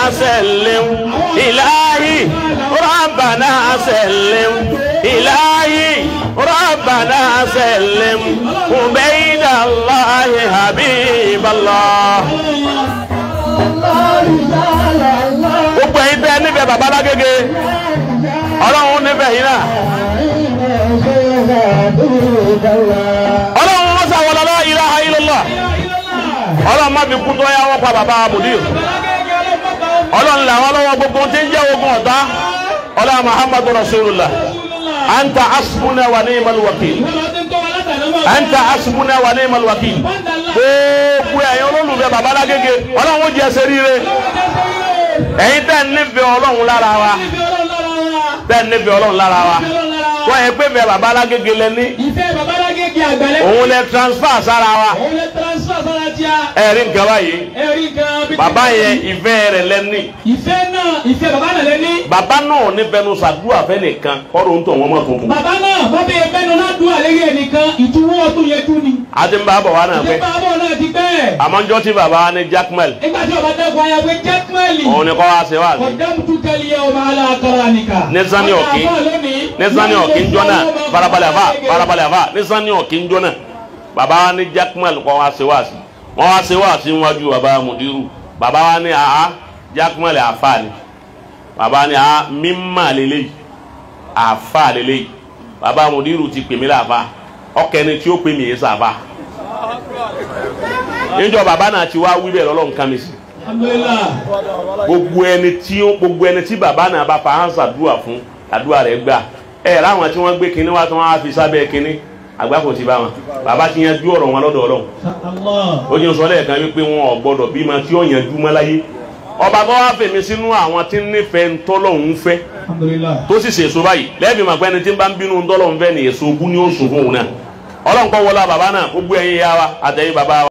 سلم إلهي ربنا سلم إلهي ربنا سلم عبيد الله حبيب الله gbogbo ẹ̀yin tẹ́ nífẹ̀ẹ́ bàbá lágége ọlọ́run nífẹ̀ẹ́ yìí náà ọlọ́run wọ́n sàwọn la ilaha illallah ọlọ́run má fi kú tó yá wọ́n pa bàbá mudir ọlọ́run làwọn lọ́wọ́ gbogbo tí ń jẹ́ ogun ọ̀tá ọlọ́run muhammadu rasulullah anta asbuna wa ni'mal wakil anta asbuna wa ni'mal wakil gbogbo ẹ̀yin olólùfẹ́ bàbá lágége ọlọ́run ó jẹ́ ẹsẹ̀ ríire ẹ̀yin tẹ́ nífẹ̀ẹ́ ọlọ́run lára wa tẹ́ nífẹ̀ẹ́ ọlọ́run lára wa wọ́n yẹ pé bẹ́ẹ̀ bàbá alágége lẹ ní ìfẹ́ babalágége àgbàlẹ́. òun lẹ transfer sára wa òun lè transfer sára tíá. ẹ̀rí nǹkan báyìí ẹ̀rí gan bí. bàbá yẹn ìfẹ́ rẹ̀ lẹ ní ìfẹ́ náà ìfẹ́ bàbá náà lé ní. bàbá náà ní bẹnu sàdúrà fẹ́ nìkan kọ́rọ̀ ń tọ̀ wọ́n mọ̀ tuntun bàbá náà bàbá yẹn bẹ́nu náà dùn àlẹ́yẹ nìkan ìtúwọ́ ọdún yẹn dún ni. àti ń bá bọ̀ wá náà pé ìjọba àbọ̀ náà ti bẹ́ẹ̀. àmọ́jọ́ tí bàbá ní jackmel nígbà tí ọba dẹ́kun ayé pé jẹ́kmẹ́lì. òun ni kọ́ wá sí wá sí ọ̀dàmùtú kẹ́lí yẹ ọba aláàkọ́rọ̀ nìkà. Ní Sani Ọ̀kí. ní sani ọ̀kí ń jọ́nà farabalẹ̀ àfà farabalẹ̀ àfà ní sani ọ̀kí ń jọ́nà bàbá wa ní jackmel kọ́ wá sí wá sí wọ́n wá sí wá sí níwájú bàbá mudiru bàbá wa ní àá jackmel àfà ni bàbá ní àá mímà lélẹ́yìí àfà lélẹ́yìí bàbá mudiru ti pè mí láàfà ọkẹni tí ó pè mí yé sàfà níjọ́ bàbá náà ti wá wí bẹ́ẹ̀ lọ́lọ́ nǹkan mi sí alhamdulilah. gbogbo ẹni tí ó gbogbo ẹni tí bàbá náà bá fa hansa dùà fún àdúrà rẹ̀ gbà ẹ láwọn tí wọ́n gbé kinní wá tí wọ́n á fi sábẹ́ kinní àgbákò ti bá wọn bàbá ti yanjú ọ̀rọ̀ wọn lọ́dọ̀ Ọlọ́run allah. ó ní sọ lẹ́ẹ̀kan wípé wọn ò gbọ́dọ̀ bímọ tí ó yanjú mọ́ láyé ọba tó wá fèmí sínú àwọn tí ń nífẹ̀ẹ́ ntọ́lọ́hún fẹ́ alhamdulilah. tó sì ṣèso báyìí lẹ́ẹ̀bí màgbẹ́ ni tí ń bá ń bínú ntọ́lọ́hún fẹ́ ni èso ogún ni ó sùn fún òun náà Ọlọ́run kọ́ wọlé bàbá náà gbogbo ẹ̀yin ya wa àtẹ̀yìn bàbá wa.